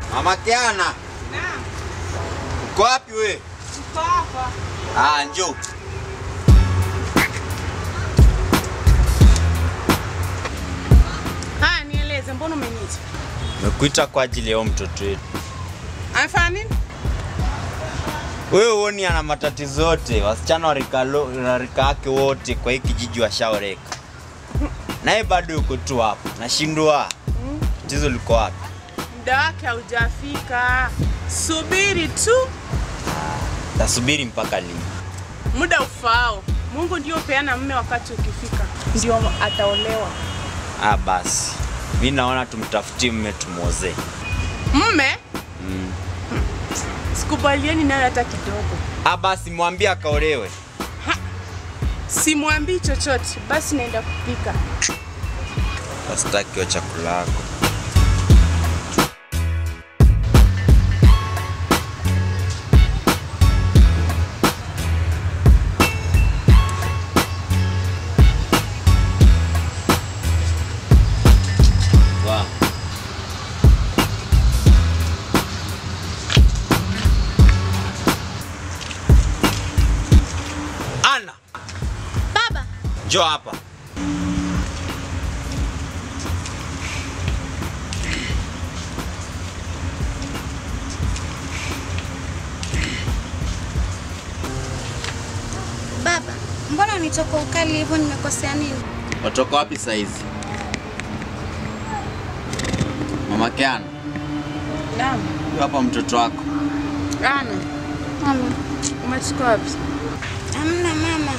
Mama Kiana, Naam, uko wapi we? uko hapa. Ah, njoo. Haya, nieleze, mbona umeniita? Nimekuita kwa ajili ya huyo mtoto wetu. Amefanya nini? Wewe huoni ana matatizo yote, wasichana wa rika lo- wa rika yake wote kwa hii kijiji washaoreka, naye bado yuko tu hapo. Nashindwa tatizo liko wapi? Muda wake haujafika, subiri tu Tasubiri mpaka lini? muda ufaao. Mungu ndio peana mme, wakati ukifika ndio ataolewa. Ah, basi mi naona tumtafutie mme tumwozee. Mme Mm. sikubaliani nayo hata kidogo, Ah, basi mwambie akaolewe. simwambii chochote. Basi naenda kupika. Sitaki hiyo chakula yako. Wow. Ana, Baba, njoo hapa. baba, mbona unitoka ukali hivyo? Nimekosea nini? Watoka wapi saizi? Mama Kiana, Naam. huyu hapa mtoto wako. Ana, Mama, umetoka wapi? hamna mama.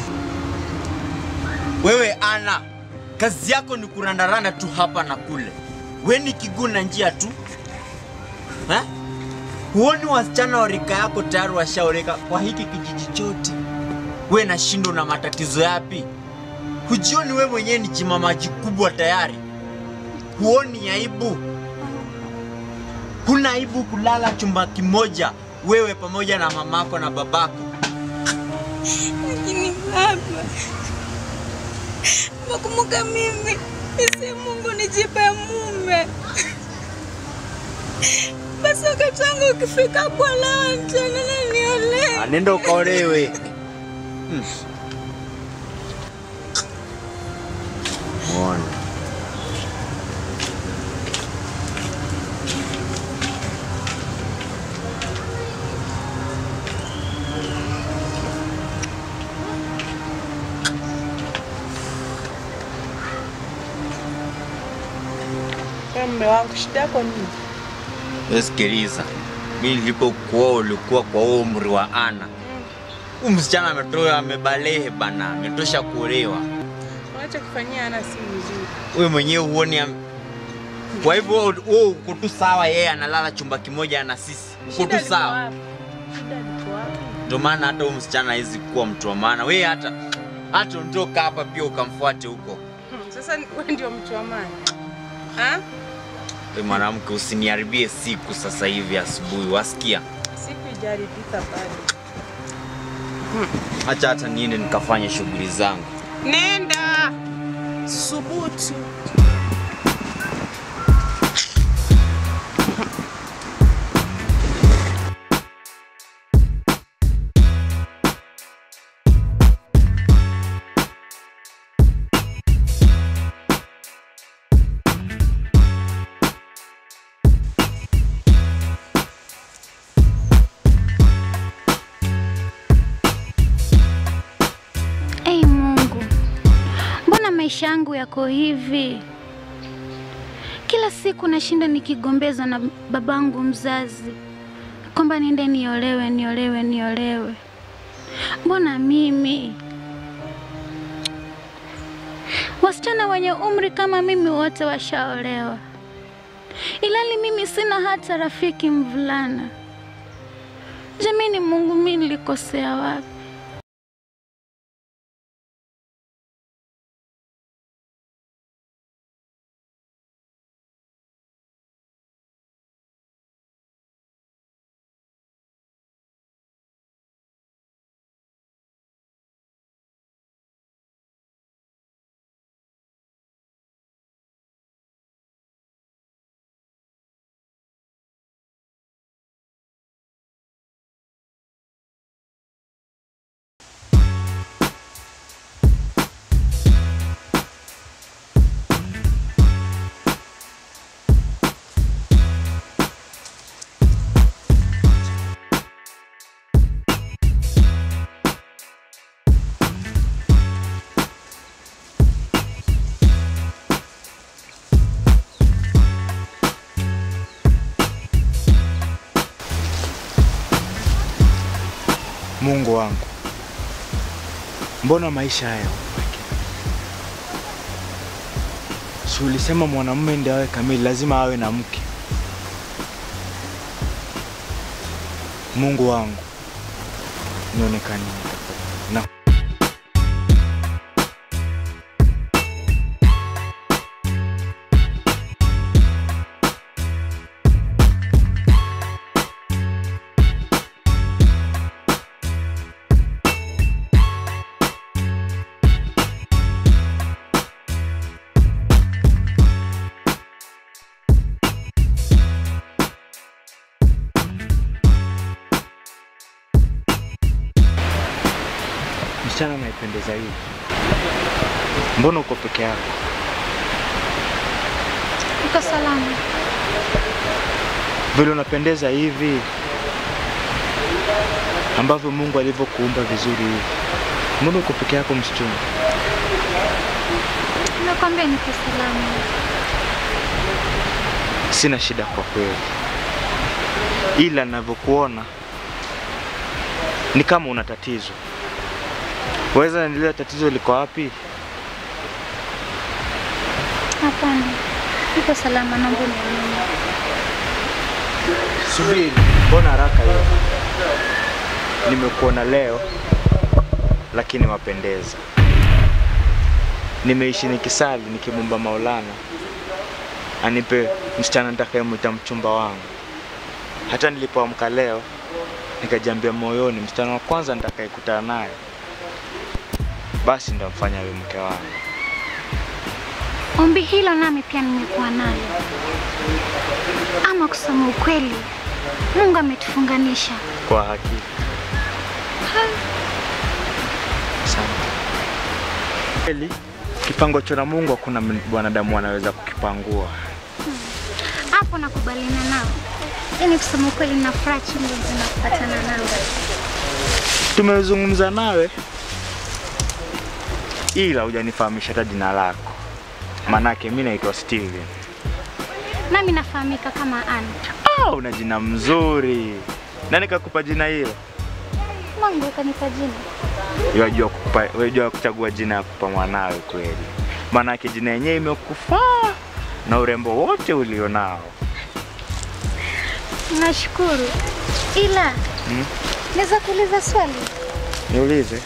Wewe Ana, kazi yako ni kurandaranda tu hapa na kule. We ni kiguu na njia tu ha? Huoni wasichana wa rika yako tayari washaoreka kwa hiki kijiji chote? We nashindo na matatizo yapi? Hujioni we mwenyewe ni chimamaji kubwa tayari? Huoni aibu? Huna aibu kulala chumba kimoja wewe pamoja na mamako na babako? Lakini baba, nakumbuka mimi isi Mungu nijipe mume, basi wakati wangu ukifika kuolewa tena na niolewe. Anenda ukaolewe. Hmm. Muone. Wewe mme wangu, shida yako nini? Wewe sikiliza, mimi nilipokuoa ulikuwa kwa huo umri wa Ana. Huyu msichana ametoa amebalehe bana, ametosha kuolewa. Unachokifanyia Ana si vizuri. Wewe mwenyewe huoni am... Kwa hivyo wewe wewe uko tu sawa, yeye analala chumba kimoja na sisi. Uko Shida tu liko sawa. wapi? Shida liko wapi? Ndio maana hata huyu msichana hawezi kuwa mtu wa maana. Wewe hata hata ondoka hapa pia ukamfuate huko. Hmm, Sasa wewe ndio mtu wa maana. Ha? Wewe mwanamke usiniharibie siku sasa hivi asubuhi, wasikia? Siku ijaribika bado. Acha hata niende nikafanye shughuli zangu. Nenda. Subutu. Ei Mungu, mbona maisha yangu yako hivi? Kila siku nashinda nikigombezwa na babangu mzazi kwamba niende niolewe, niolewe, niolewe. Mbona mimi? Wasichana wenye umri kama mimi wote washaolewa, ilali mimi sina hata rafiki mvulana. Jamani Mungu, mimi nilikosea wapi? Mungu wangu, mbona maisha haya upweke? Si ulisema mwanamume ndiye awe kamili, lazima awe na mke. Mungu wangu, nionekanie na msichana unaipendeza hivi. Mbona uko peke yako? Uko salama? Vile unapendeza hivi ambavyo Mungu alivyokuumba vizuri hivi, mbona uko peke yako msichana? Nakwambia niko salama. Sina shida kwa kweli, ila ninavyokuona ni kama una tatizo. Waweza nieleza tatizo liko wapi? Hapana, niko salama, naomba uniamini. Subiri, mbona haraka hiyo? Nimekuona leo, lakini wapendeza. Nimeishi nikisali nikimwomba Maulana anipe msichana nitakayemwita mchumba wangu. Hata nilipoamka leo nikajiambia moyoni, msichana wa kwanza nitakayekutana naye basi ndo mfanya awe mke wangu. Ombi hilo nami pia nimekuwa nalo, ama kusema ukweli, Mungu ametufunganisha. Kwa hakika. Asante. Kweli kipango cha na Mungu hakuna mwanadamu anaweza kukipangua. Hapo nakubaliana nao, yaani kusema ukweli, na furaha chungu zinapatana nao. Tumezungumza nawe ila hujanifahamisha hata jina lako, manake mi naitwa Steven. Nami nafahamika kama Ann. Ah, una jina mzuri. Nani kakupa jina hilo? Mungu kanipa jina. Wajua kukupa, wajua kuchagua jina ya kupa mwanawe kweli, manake jina yenyewe imekufaa na urembo wote ulionao. Nashukuru, ila Hmm? naweza kuuliza swali? Niulize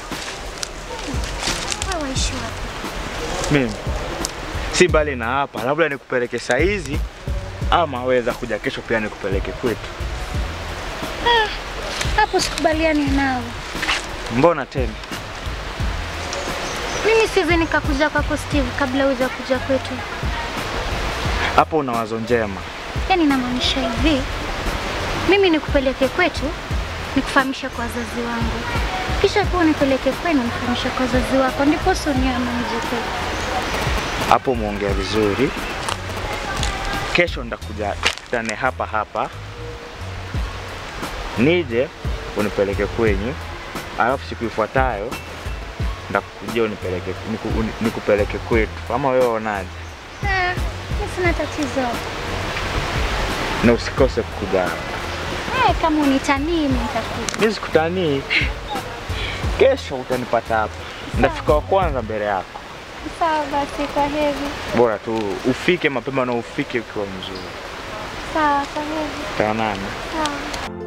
Wewe waishi wapi? mimi, si mbali na hapa, labda nikupeleke saa hizi ama weza kuja kesho pia nikupeleke kwetu. Hapo sikubaliani nao. Mbona tena? Mimi siwezi nikakuja kwako Steve kabla huja kuja kwetu. Hapo una wazo njema. Yaani namaanisha hivi, mimi nikupeleke kwetu, nikufahamisha kwa wazazi wangu, kisha pia unipeleke kwenu, nifahamisha kwa wazazi wako, ndipo usiniame mje kwetu. Hapo umeongea vizuri. Kesho ndakuja tukutane hapa hapa, nije unipeleke kwenyu, alafu siku ifuatayo ndakujia unipeleke niku, uni- nikupeleke kwetu, ama wewe unaje? Ah, mimi sina tatizo. Na usikose kukuja hapa. Eh, kama unitanii mimi nitakuja. Mimi sikutanii, kesho utanipata hapa, ndafika wa kwanza mbele yako. Sawa basi, kwa heri. Bora tu ufike mapema na ufike ukiwa mzuri. Sawa, kwa heri. Tutaonana. Sawa.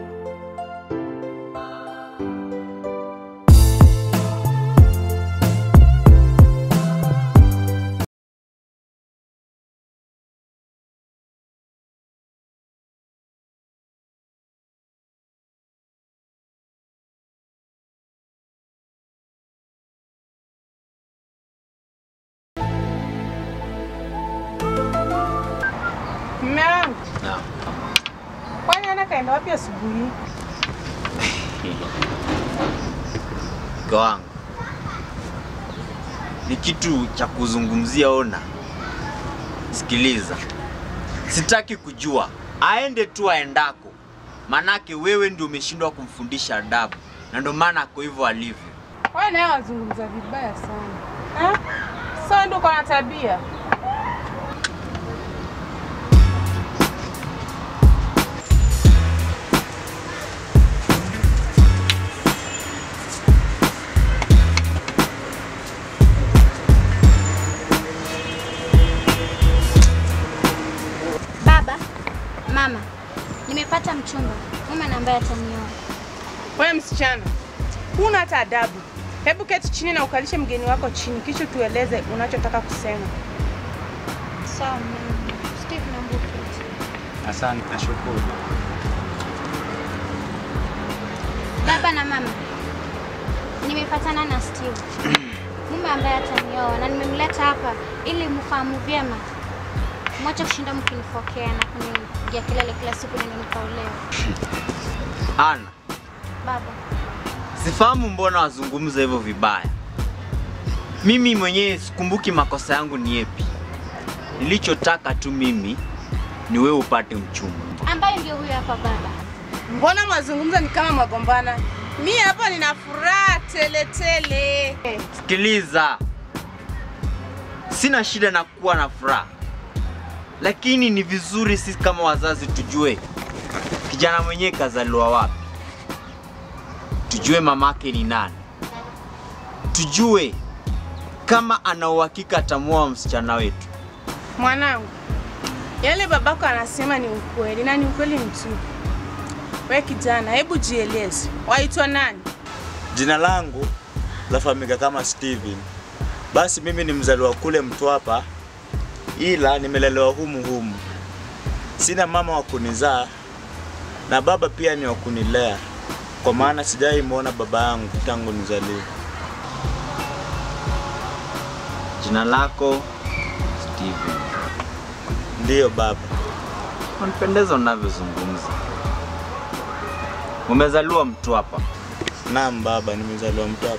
Mume wangu, kwani ana kaenda wapi asubuhi? Mke wangu ni kitu cha kuzungumzia. Ona, sikiliza, sitaki kujua, aende tu aendako, manake wewe ndio umeshindwa kumfundisha adabu, na ndio maana ako hivyo alivyo. Wewe naye wazungumza vibaya sana eh? Sasa ndio uko na tabia Nimepata mchumba, mume na ambaye atanioa. Wewe msichana, huna hata adabu. Hebu keti chini na ukalishe mgeni wako chini, kisha tueleze unachotaka kusema. Sawa mume. Steve naomba uketi. Asante, nashukuru. Baba na mama, nimepatana na Steve, mume ambaye atanioa, na nimemleta hapa ili mfahamu vyema, mwache kushinda mkinifokea na kunipigia kelele kila siku nini nikaolewa. Ana, Baba, sifahamu mbona wazungumza hivyo vibaya. Mimi mwenyewe sikumbuki makosa yangu ni yepi. Nilichotaka tu mimi ni wewe upate mchumba. ambaye ndio huyo hapa baba. Mbona mazungumzo ni kama magombana? Mi hapa nina furaha tele tele. Sikiliza, sina shida na kuwa na furaha, lakini ni vizuri sisi kama wazazi tujue kijana mwenyewe kazaliwa wapi, tujue mamake ni nani, tujue kama ana uhakika atamuoa msichana wetu. Mwanangu, yale babako anasema ni ukweli na ni ukweli mtupu. We kijana, hebu jieleze, waitwa nani? Jina langu lafahamika kama Steven. Basi mimi ni mzaliwa kule Mtwapa, ila nimelelewa humu humu. Sina mama wa kunizaa na baba pia ni wa kunilea, kwa maana sijai muona baba yangu tangu nizaliwe. Jina lako Steven. Ndiyo baba. Unapendeza unavyozungumza. Umezaliwa Mtwapa. Naam baba, nimezaliwa Mtwapa.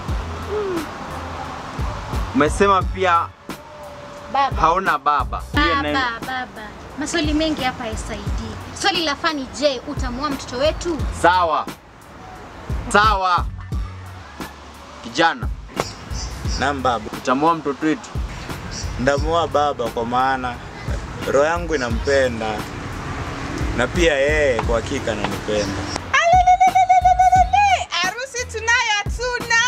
Umesema pia Baba, hauna baba. Pia na- baba, baba, maswali mengi hapa yasaidii. Swali la fani, je, utamuoa mtoto wetu? Sawa sawa, kijana, Naam baba, utamuoa mtoto wetu. ndamuoa baba, kwa maana roho yangu inampenda na pia yeye kwa hakika ananipenda. Alelelelelelelele, Harusi tunayo hatuna.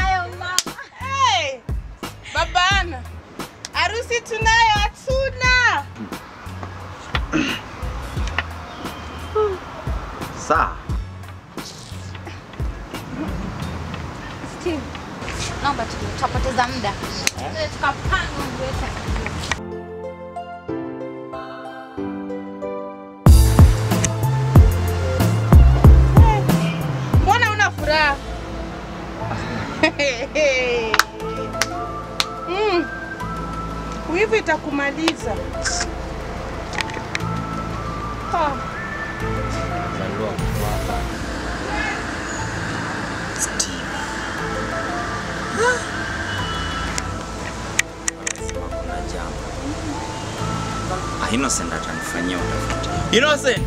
Hey, babana, harusi tunayo hatuna. Sawa, Steve, naomba tu tutapoteza muda. Tuende Tukapanga mambo yetu. Mbona una furaha? Mm. Wivu itakumaliza. Ah. Umezaliwa Mtwapa. Steve. Anasema kuna jambo. Ah, Innocent atanifanyia utafiti. Innocent!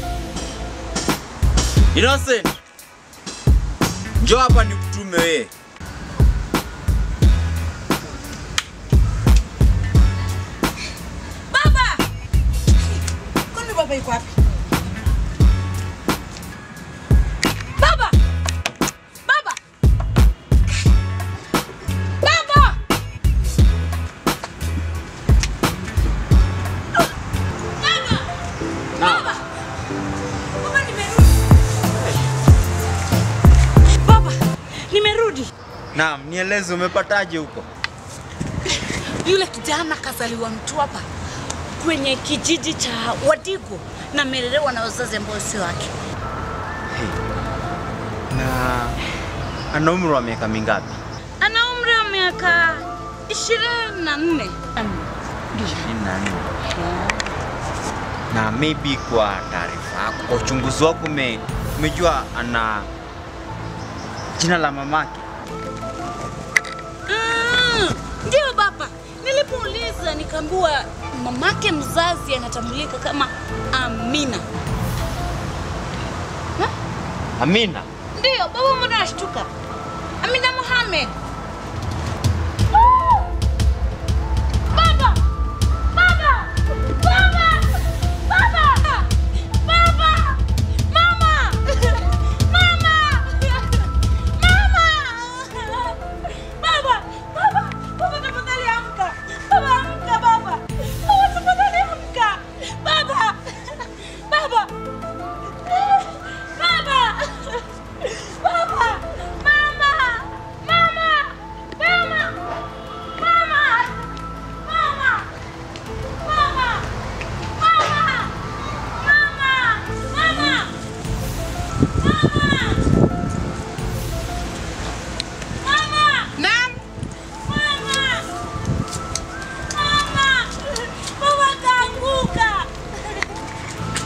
Innocent! Njoo hapa nikutume wewe. Kwani baba yuko wapi? Baba! Baba! Baba! Naam. Baba nimerudi. Baba, nimerudi. Naam, nieleze umepataje huko? Yule kijana kazaliwa Mtwapa kwenye kijiji cha Wadigo na amelelewa na wazazi ambao sio wake. Na ana umri wa miaka mingapi? Ana umri wa miaka ishirini na nne. ishirini na nne. Na maybe kwa taarifa yako, kwa uchunguzi wako ume, umejua ana jina la mamake? Mm, Ndio baba, nilipouliza nikaambiwa mamake mzazi anatambulika kama Amina. Amina. Ndio baba, mbona nashtuka? Amina Mohamed. Baba! Baba! Baba! Baba! Baba! Mama! Mama! Mama! Baba! Baba! Baba tafadhali amka! Baba amka baba! Baba tafadhali amka! Baba! Baba!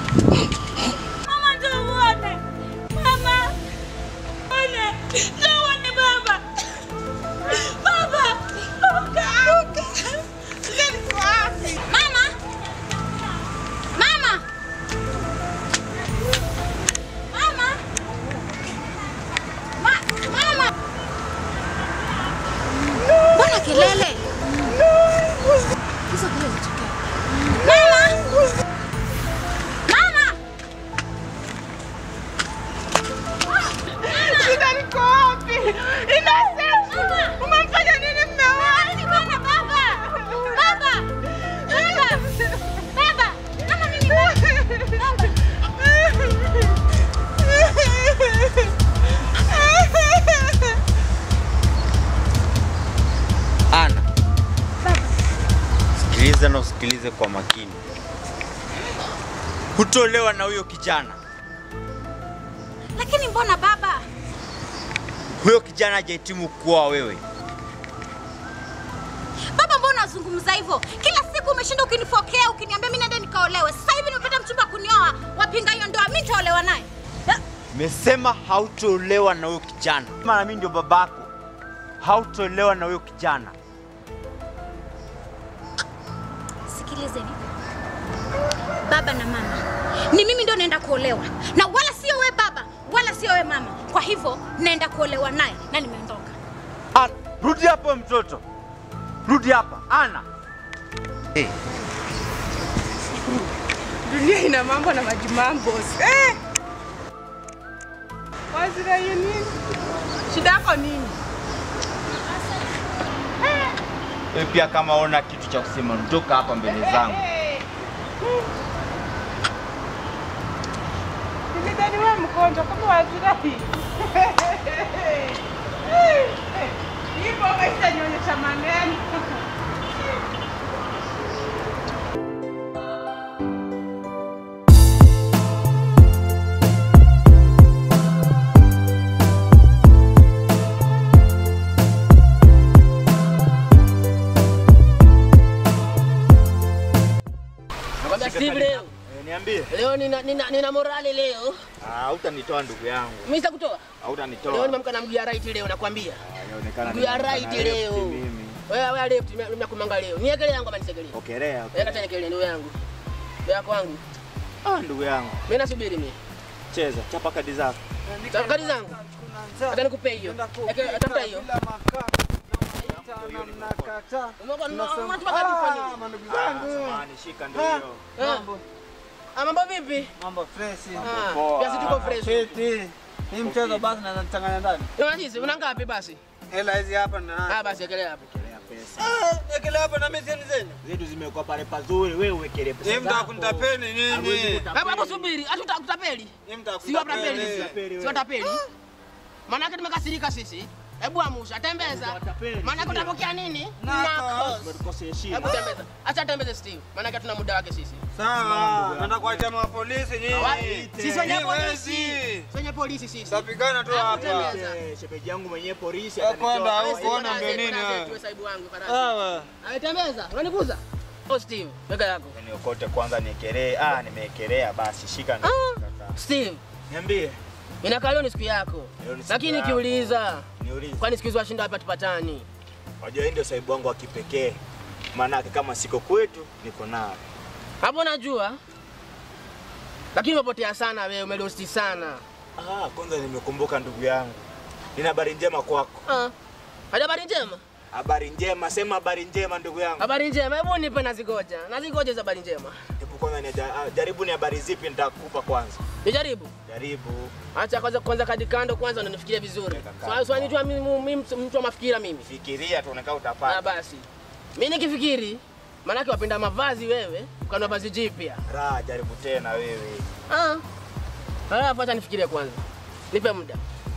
Mama njoo uone. Mama. Uone. Njoo uone baba. Baba. Amka, amka. Mama! Mama! Mama! Ma mama! Mbona kelele? Hizo kelele zitokea. Mama! Mama! Shida liko wapi? Innocent! Mama! Umemfanya nini mme wangu? Baba! Baba! Baba! Baba! Baba! Mama mimi baba! Ana, sikiliza na usikilize kwa makini. Hutolewa na huyo kijana. Lakini mbona baba? Huyo kijana hajahitimu kuoa wewe. Baba, mbona unazungumza hivyo? Kila siku umeshinda ukinifokea, ukiniambia mimi nende nikaolewe. Sasa hivi nimepata mchumba kunioa, wapinga hiyo ndoa, mimi nitaolewa naye. Eh, Nimesema hautolewa na huyo kijana. Maana mimi ndio babako. Hautolewa na huyo kijana. Sikilizeni, baba na mama, ni mimi ndio naenda kuolewa, na wala sio we baba, wala sio we mama. Kwa hivyo naenda kuolewa naye na nimeondoka. Ana, rudi hapo mtoto. Rudi hapa. Ana. Hey, Dunia ina mambo na majimambo. Eh! Wazira hiyo nini? Shida yako nini? wewe pia kama ona kitu cha kusema ondoka hapa mbele zangu. Nilidhani wewe mgonjwa kama wazira hii. Hii bomba itanionyesha maneno. Nakwambia Steve leo. Niambie. Leo nina, nina, nina morali leo. Ah, utanitoa ndugu yangu. Mimi sitakutoa. Hautanitoa. Leo nimeamka na mguu ya right leo nakwambia. Ah, inaonekana Mguu ya nimeamka right na left leo. mimi. Wewe wewe left mimi nakumanga leo. Niekelee yangu ama nisekelee. Okelea. Wewe kacha niekelee ndugu yangu. Ndugu yako wangu. Ah, ndugu yangu. Mimi nasubiri mimi. Cheza, chapa kadi zako. Kadi zangu. Hata nikupe hiyo. Eke tafuta hiyo. Umeona unataka kadi kwa nini? Samahani, shika ndio hiyo. Eh. Ah, mambo vipi? Mambo fresh. Ah, poa. Pia si tuko fresh. Fiti. Hii mchezo basi na nachanganya ndani. Unajizi, una ngapi basi? Hela hizi hapa na. Ah, basi ekelea hapo. Ah, ekelea hapa na mimi sasa zenu. Zetu zimekuwa pale pazuri, wewe uwekelee pesa Hii zako. mtaka kunitapeni nini? Hapo hapo subiri, hatuta kutapeli. Hii mtaka Sio tapeli kunitapeli. sisi. Sio tapeli. Maana yake tumekasirika sisi. Hebu amusha, tembeza. Watapeli, Maana yake sio? utapokea nini? Nako. Nako. Umetukosea heshima. Hebu tembeza. Acha tembeze Steve. Maana yake tuna muda wake sisi. Sawa. Nataka kuacha ma polisi Wapi? nyinyi. Sisi wenye Nyinyi polisi. wezi. Sisi wenye polisi sisi. Tapigana tu Hebu hapa. tembeza. Eh, Shemeji yangu mwenyewe polisi Eh, atanitoa. kwenda Wewe huko, ona Bwana ndio zetu, nini bwana wewe. zetu, wewe saibu wangu farasi. Sawa. Ametembeza. Unaniguza? Oh Steve, weka yako. Niokote kwanza niekelee. Ah, nimeekelea basi, shika ndio. Sasa. Steve, Niambie. inakaa leo ni siku yako. Leo ni siku Lakini yako. nikiuliza, Niulize. kwani siku hizo washinda wapi tupatani? Wajua hii ndio saibu wangu wa kipekee. Maanake kama siko kwetu, niko nawe. Hapo najua. Lakini umepotea sana wewe, umelosti sana. Ah, kwanza nimekumbuka ndugu yangu. Nina habari njema kwako. Ah. Hadi habari njema? Habari njema, sema habari njema ndugu yangu. Habari njema, hebu nipe nazigoja. Nazigoja za habari njema. Hebu kwanza ni jaribu ni habari zipi nitakupa kwanza. Nijaribu. Jaribu. Acha kwanza kwanza kadi kando kwanza ndo nifikirie vizuri. Weka kando. Swali swali nijua mimi mimi mtu wa mafikira mimi. Fikiria tuonekana Ah utapata. basi. Mimi nikifikiri maanake wapenda mavazi wewe, ukanua vazi jipya. Raha, jaribu tena wewe. Ah. Halafu acha nifikirie kwanza. Nipe muda.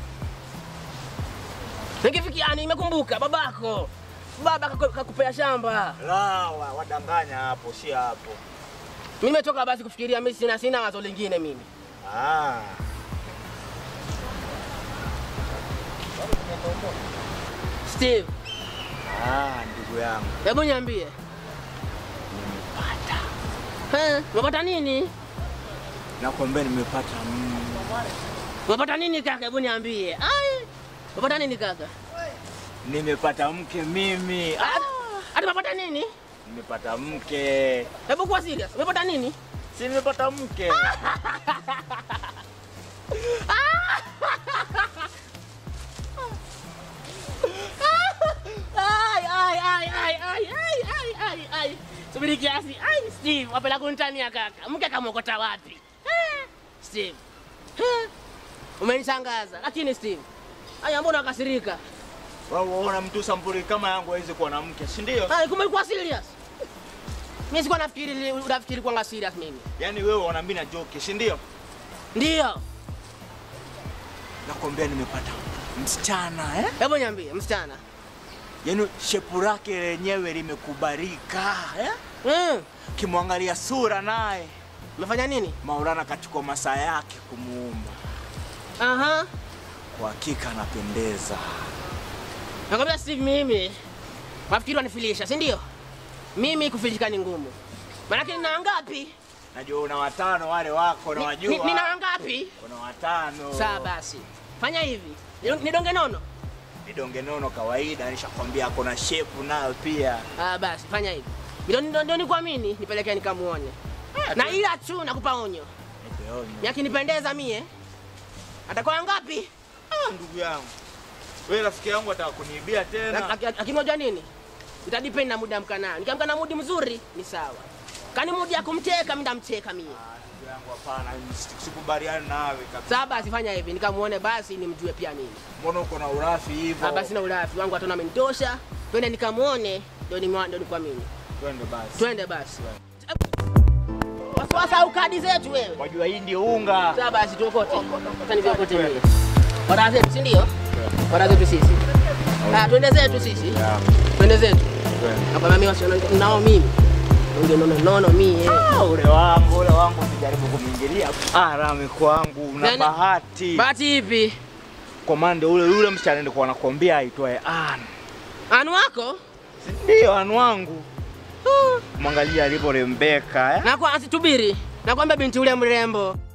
Nikifikia nimekumbuka babako. Baba kaku- kakupea shamba. Raha, wa- wadanganya hapo, si hapo. Mimi nimetoka basi kufikiria mimi sina sina wazo lingine mimi. Ah. Steve, Ah, ndugu yangu. hebu niambie. Nimepata. Eh, umepata nini? Nakwambia nimepata mm, Umepata nini kaka? Hebu niambie. Ai. Umepata nini kaka? nimepata mke mimi. Ah, Hadi umepata nini? nimepata mke. Hebu kuwa serious. Umepata nini? Si nimepata mke. Ai ai ai ai ai ai ai ai ai. Subiri kiasi. Ai Steve, wapela kunitania kaka. Mke kamokota wapi? Eh, Steve. Eh, Umenishangaza. Lakini Steve, aya mbona ukasirika? Wewe unaona mtu sampuli kama yangu hawezi kuwa na mke, si ndio? Ai kumbe ulikuwa serious. Mimi sikuwa nafikiri unafikiri kwa serious mimi. Yaani wewe unaona mimi na joke, si ndio? Ndio. Nakwambia nimepata msichana eh? Hebu niambie msichana. Yaani shepu lake lenyewe limekubalika eh? Mm. Kimwangalia sura naye Umefanya nini? Maulana kachukua masaa yake kumuumba. Aha. Kwa hakika anapendeza. Nakwambia Steve, mimi wafikiri wanifilisha, si ndio? Mimi kufilishika ni ngumu. Maanake nina wangapi? Najua una watano wale wako Ni- ni- nawajua. Nina wangapi? Kuna watano. Sawa basi, fanya hivi, Nidong- nidonge nono. Vidonge nono kawaida, nishakwambia kuna shepu nayo pia. Ah, basi fanya hivi, ndio ndio- ndio nikuamini, nipelekee nikamuone, na ila tu nakupa onyo, Nipe onyo. yakinipendeza mie atakuwa wangapi? Ah, ndugu yangu. Wewe rafiki yangu ataka kuniibia tena. Lakini unajua nini, itadepend na muda amka nayo. Nikiamka na mudi mzuri ni sawa, kani mudi ya kumteka mimi ndamteka mie. Ndugu yangu hapana, sikubaliani nawe kabisa. Sawa basi, fanya hivi, nikamuone basi nimjue pia mimi. Mbona uko na urafi hivyo? Ah, basi na ulafi wangu watu amenitosha, twende nikamuone, ndio nimwa- ndio nikuamini. Twende basi. Twende basi. Wasiwasi au kadi zetu wewe. Wajua hii ndio unga. Sawa basi tuokote. Sasa nivyokote mimi. Wada zetu si ndio? Wada zetu sisi. Ah, twende zetu sisi. Twende zetu. Hapa mimi wasiona nao mimi. Unge nono nono mimi. Ah, ule wangu, ule wangu usijaribu kumwingilia. Ah, rami kwangu, una Nani? bahati. Bahati ipi? Komando ule yule msichana nilikuwa nakwambia aitwaye Ann. Anu wako? Ndio Ann wangu. Mwangalia alivyorembeka eh? Na kwa asitubiri. Nakwambia binti ule mrembo.